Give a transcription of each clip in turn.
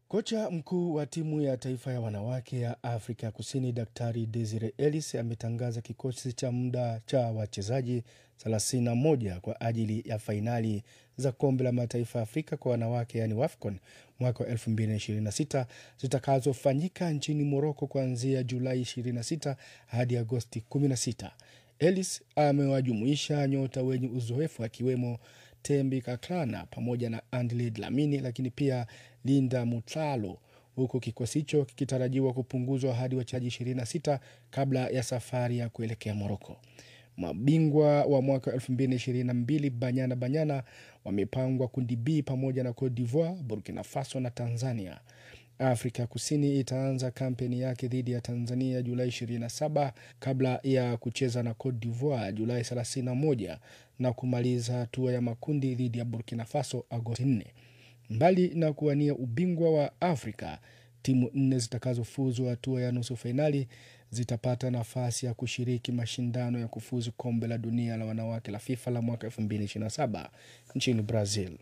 Kocha mkuu wa timu ya taifa ya wanawake ya Afrika Kusini Daktari Desire Ellis ametangaza kikosi cha muda cha wachezaji 31 kwa ajili ya fainali za kombe la mataifa ya Afrika kwa wanawake yani WAFCON mwaka wa 2026 zitakazofanyika nchini Moroko kuanzia Julai 26 hadi Agosti 16. Ellis amewajumuisha nyota wenye uzoefu akiwemo Tembi Kaklana pamoja na Andile Dlamini, lakini pia Linda Mutlalo, huku kikosi hicho kikitarajiwa kupunguzwa hadi wachezaji 26 kabla ya safari ya kuelekea Moroko. Mabingwa wa mwaka 2022 Banyana Banyana wamepangwa kundi B pamoja na Cote d'Ivoire, Burkina Faso na Tanzania. Afrika Kusini itaanza kampeni yake dhidi ya Tanzania Julai 27 kabla ya kucheza na Cote d'Ivoire Julai 31 na kumaliza hatua ya makundi dhidi ya Burkina Faso Agosti 4. Mbali na kuwania ubingwa wa Afrika, timu nne zitakazofuzu hatua ya nusu fainali zitapata nafasi ya kushiriki mashindano ya kufuzu kombe la dunia la wanawake la FIFA la mwaka 2027 nchini Brazil.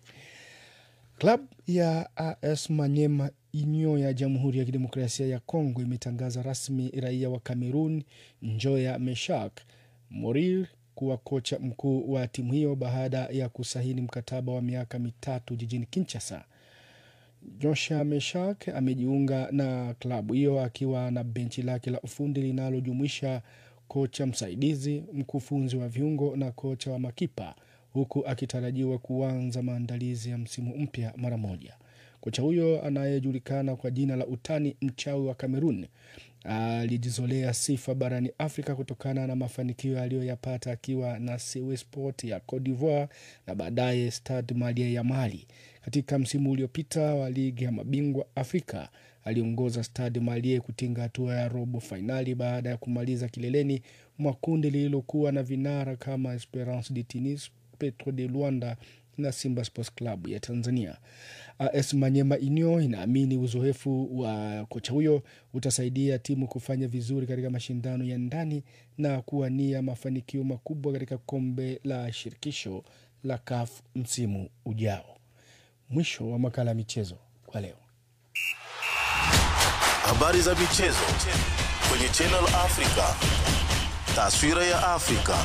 Klabu ya AS Manyema Inyo ya Jamhuri ya Kidemokrasia ya Kongo imetangaza rasmi raia wa Cameroon Njoya Meshak Morir kuwa kocha mkuu wa timu hiyo baada ya kusaini mkataba wa miaka mitatu jijini Kinshasa. Josha Meshak amejiunga na klabu hiyo akiwa na benchi lake la ufundi linalojumuisha kocha msaidizi, mkufunzi wa viungo na kocha wa makipa, huku akitarajiwa kuanza maandalizi ya msimu mpya mara moja. Kocha huyo anayejulikana kwa jina la utani mchawi wa Kamerun alijizolea sifa barani Afrika kutokana na mafanikio aliyoyapata akiwa na Sewe Sport ya Cote d'Ivoire na baadaye Stade Malien ya Mali. Katika msimu uliopita wa ligi ya mabingwa Afrika aliongoza Stade Malien kutinga hatua ya robo fainali baada ya kumaliza kileleni mwa kundi lililokuwa na vinara kama Esperance de Tunis, Petro de Luanda na Simba Sports Club ya Tanzania. AS Manyema Union inaamini uzoefu wa kocha huyo utasaidia timu kufanya vizuri katika mashindano ya ndani na kuwania mafanikio makubwa katika kombe la shirikisho la CAF msimu ujao. Mwisho wa makala ya michezo kwa leo. Habari za michezo kwenye Channel Africa. Taswira ya Afrika.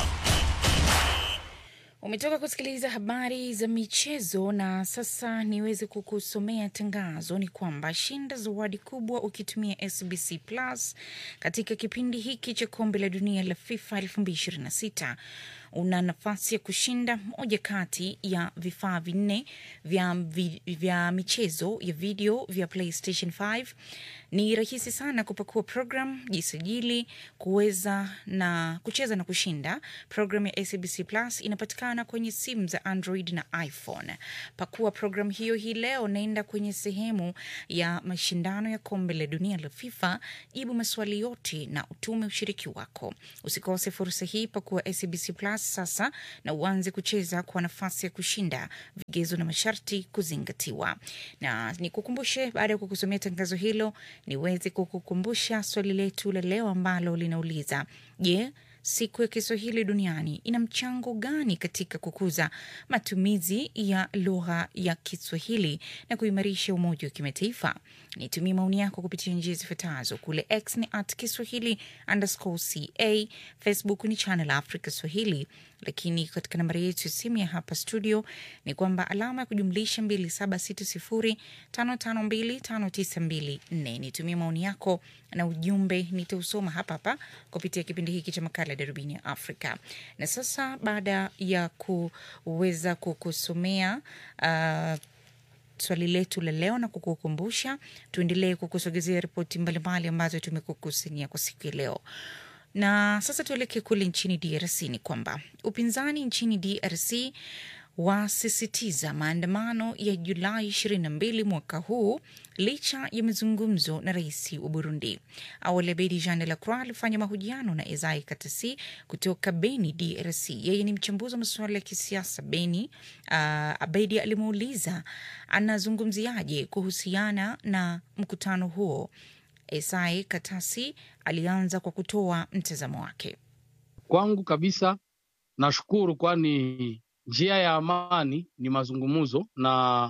Umetoka kusikiliza habari za michezo na sasa niweze kukusomea tangazo. Ni kwamba shinda zawadi kubwa ukitumia SBC Plus katika kipindi hiki cha kombe la dunia la FIFA 2026 una nafasi ya kushinda moja kati ya vifaa vinne vya, vi, vya michezo ya video vya PlayStation 5. Ni rahisi sana kupakua program, jisajili, kuweza na kucheza na kushinda. Program ya SABC Plus inapatikana kwenye simu za Android na iPhone. Pakua program hiyo hii leo, naenda kwenye sehemu ya mashindano ya kombe la dunia la FIFA, jibu maswali yote na utume ushiriki wako. Usikose fursa hii, pakua SABC Plus sasa na uanze kucheza kwa nafasi ya kushinda. Vigezo na masharti kuzingatiwa. Na nikukumbushe, baada ya kukusomea tangazo hilo, niweze kukukumbusha swali letu la leo ambalo linauliza je, siku ya Kiswahili duniani ina mchango gani katika kukuza matumizi ya lugha ya Kiswahili na kuimarisha umoja wa kimataifa? Nitumie maoni yako kupitia njia zifuatazo. Kule X ni at Kiswahili underscore ca, Facebook ni Channel Africa Swahili, lakini katika nambari yetu ya simu ya hapa studio ni kwamba alama ya kujumlisha 276055259254. Nitumie maoni yako na ujumbe nitausoma hapa hapa kupitia kipindi hiki cha makala ya darubini ya Afrika. Na sasa baada ya kuweza kukusomea uh, swali letu la leo na kukukumbusha, tuendelee kukusogezea ripoti mbalimbali ambazo tumekukusanyia kwa siku ya leo. Na sasa tuelekee kule nchini DRC. Ni kwamba upinzani nchini DRC wasisitiza maandamano ya Julai 22 mwaka huu licha ya mazungumzo na rais wa Burundi. Awali Abedi Jean de la Croix alifanya mahojiano na Ezai Katasi kutoka Beni, DRC. Yeye ni mchambuzi wa masuala ya kisiasa Beni. Uh, Abedi alimuuliza anazungumziaje kuhusiana na mkutano huo. Esai Katasi alianza kwa kutoa mtazamo wake. Kwangu kabisa nashukuru, kwani njia ya amani ni mazungumzo, na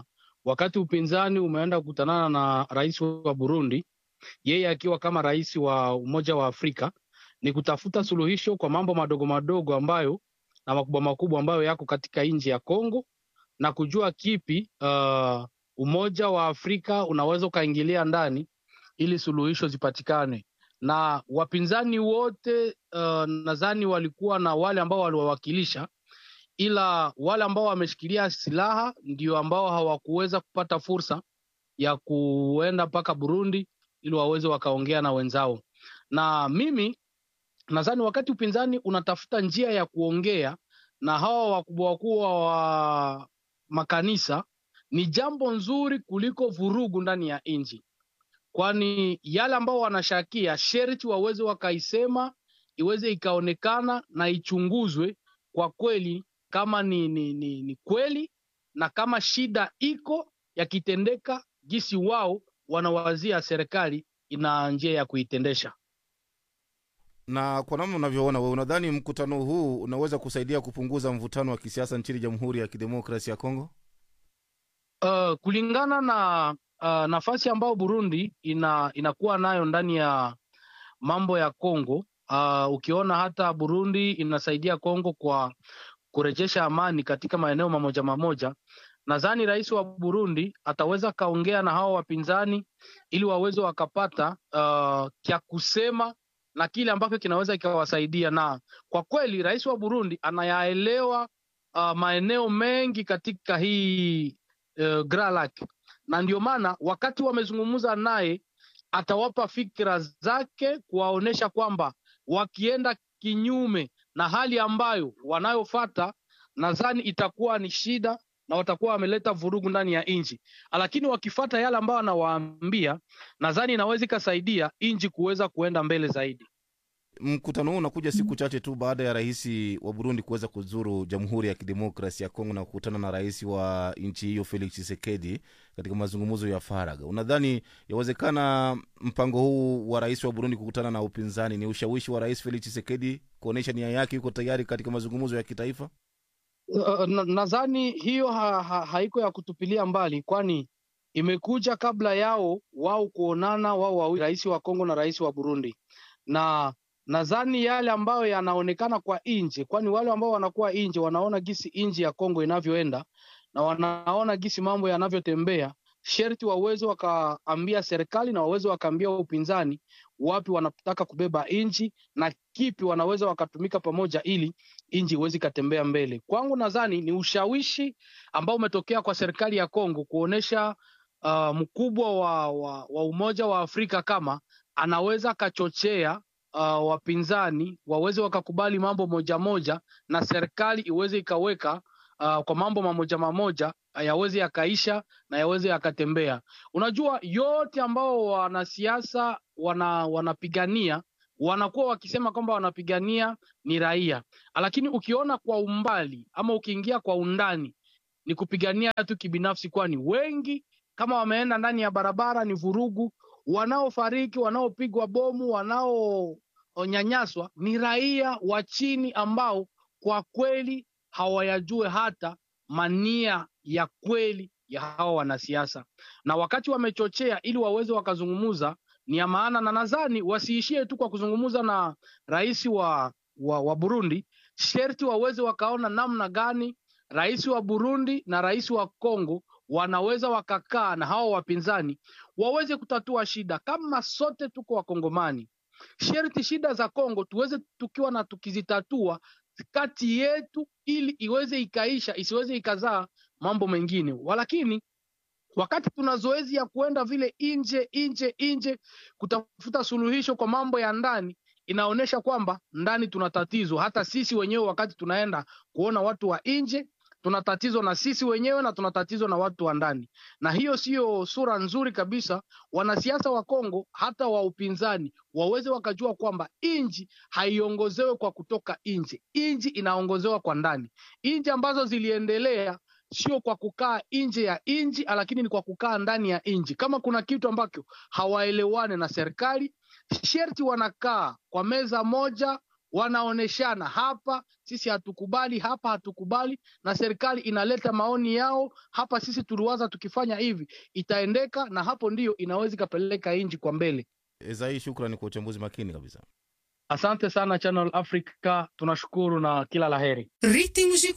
wakati upinzani umeenda kukutanana na rais wa Burundi, yeye akiwa kama rais wa Umoja wa Afrika, ni kutafuta suluhisho kwa mambo madogo madogo ambayo na makubwa makubwa ambayo yako katika nchi ya Kongo na kujua kipi uh, Umoja wa Afrika unaweza ukaingilia ndani ili suluhisho zipatikane. Na wapinzani wote uh, nadhani walikuwa na wale ambao waliwawakilisha, ila wale ambao wameshikilia silaha ndio ambao hawakuweza kupata fursa ya kuenda mpaka Burundi ili waweze wakaongea na wenzao. Na mimi nadhani wakati upinzani unatafuta njia ya kuongea na hawa wakubwa wakubwa wa makanisa ni jambo nzuri kuliko vurugu ndani ya nchi, kwani yale ambao wanashakia sherti waweze wakaisema, iweze ikaonekana na ichunguzwe kwa kweli kama ni, ni, ni, ni kweli na kama shida iko yakitendeka, jinsi wao wanawazia serikali ina njia ya kuitendesha. Na kwa namna unavyoona wewe, unadhani mkutano huu unaweza kusaidia kupunguza mvutano wa kisiasa nchini Jamhuri ya Kidemokrasi ya Kongo? Uh, kulingana na uh, nafasi ambayo Burundi ina inakuwa nayo ndani ya mambo ya Kongo, uh, ukiona hata Burundi inasaidia Kongo kwa kurejesha amani katika maeneo mamoja mamoja, nadhani rais wa Burundi ataweza kaongea na hawa wapinzani ili waweze wakapata uh, kya kusema na kile ambacho kinaweza kikawasaidia. Na kwa kweli rais wa Burundi anayaelewa uh, maeneo mengi katika hii uh, Grand Lac, na ndio maana wakati wamezungumza naye atawapa fikra zake kuwaonyesha kwamba wakienda kinyume na hali ambayo wanayofata, nadhani itakuwa ni shida na watakuwa wameleta vurugu ndani ya nchi, lakini wakifata yale ambayo anawaambia, nadhani inaweza ikasaidia nchi kuweza kuenda mbele zaidi. Mkutano huu unakuja siku chache tu baada ya rais wa Burundi kuweza kuzuru Jamhuri ya Kidemokrasi ya Kongo na kukutana na rais wa nchi hiyo Felix Tshisekedi katika mazungumzo ya faragha. Unadhani yawezekana mpango huu wa rais wa Burundi kukutana na upinzani ni ushawishi wa rais Felix Tshisekedi kuonyesha nia yake yuko tayari katika mazungumzo ya kitaifa? Uh, na- nadhani hiyo ha, ha, haiko ya kutupilia mbali, kwani imekuja kabla yao wao kuonana wao wawili, rais wa Kongo na rais wa Burundi, na nadhani yale ambayo yanaonekana kwa nje, kwani wale ambao wanakuwa nje wanaona gisi nchi ya Kongo inavyoenda na wanaona gisi mambo yanavyotembea, sherti waweze wakaambia serikali na waweze wakaambia upinzani wapi wanataka kubeba nchi na kipi wanaweza wakatumika pamoja ili nchi iweze ikatembea mbele. Kwangu nadhani ni ushawishi ambao umetokea kwa serikali ya Kongo kuonesha uh, mkubwa wa, wa, wa Umoja wa Afrika kama anaweza akachochea uh, wapinzani waweze wakakubali mambo moja moja na serikali iweze ikaweka uh, kwa mambo mamoja mamoja yaweze yakaisha na yaweze yakatembea. Unajua, yote ambao wanasiasa wana, wanapigania wanakuwa wakisema kwamba wanapigania ni raia, lakini ukiona kwa umbali ama ukiingia kwa undani ni kupigania tu kibinafsi, kwani wengi kama wameenda ndani ya barabara ni vurugu. Wanaofariki, wanaopigwa bomu, wanaonyanyaswa ni raia wa chini ambao kwa kweli hawayajue hata mania ya kweli ya hawa wanasiasa, na wakati wamechochea ili waweze wakazungumuza ni ya maana, na nadhani wasiishie tu kwa kuzungumza na rais wa, wa, wa Burundi, sherti waweze wakaona namna gani rais wa Burundi na rais wa Kongo wanaweza wakakaa na hawa wapinzani waweze kutatua shida. Kama sote tuko Wakongomani, sherti shida za Kongo tuweze tukiwa na tukizitatua kati yetu, ili iweze ikaisha, isiweze ikazaa mambo mengine. Walakini wakati tuna zoezi ya kuenda vile nje nje nje kutafuta suluhisho kwa mambo ya ndani, inaonyesha kwamba ndani tuna tatizo. Hata sisi wenyewe wakati tunaenda kuona watu wa nje tuna tatizo na sisi wenyewe na tuna tatizo na watu wa ndani, na hiyo siyo sura nzuri kabisa. Wanasiasa wa Kongo hata wa upinzani waweze wakajua kwamba nchi haiongozewe kwa kutoka nje, nchi inaongozewa kwa ndani. Nchi ambazo ziliendelea sio kwa kukaa nje ya nchi, lakini ni kwa kukaa ndani ya nchi. Kama kuna kitu ambacho hawaelewane na serikali, sherti wanakaa kwa meza moja wanaoneshana hapa, sisi hatukubali, hapa hatukubali, na serikali inaleta maoni yao hapa, sisi tuliwaza tukifanya hivi itaendeka, na hapo ndiyo inaweza ikapeleka nchi kwa mbele. Ezai, shukrani kwa uchambuzi makini kabisa. Asante sana Channel Africa, tunashukuru na kila laheri. Ritmos de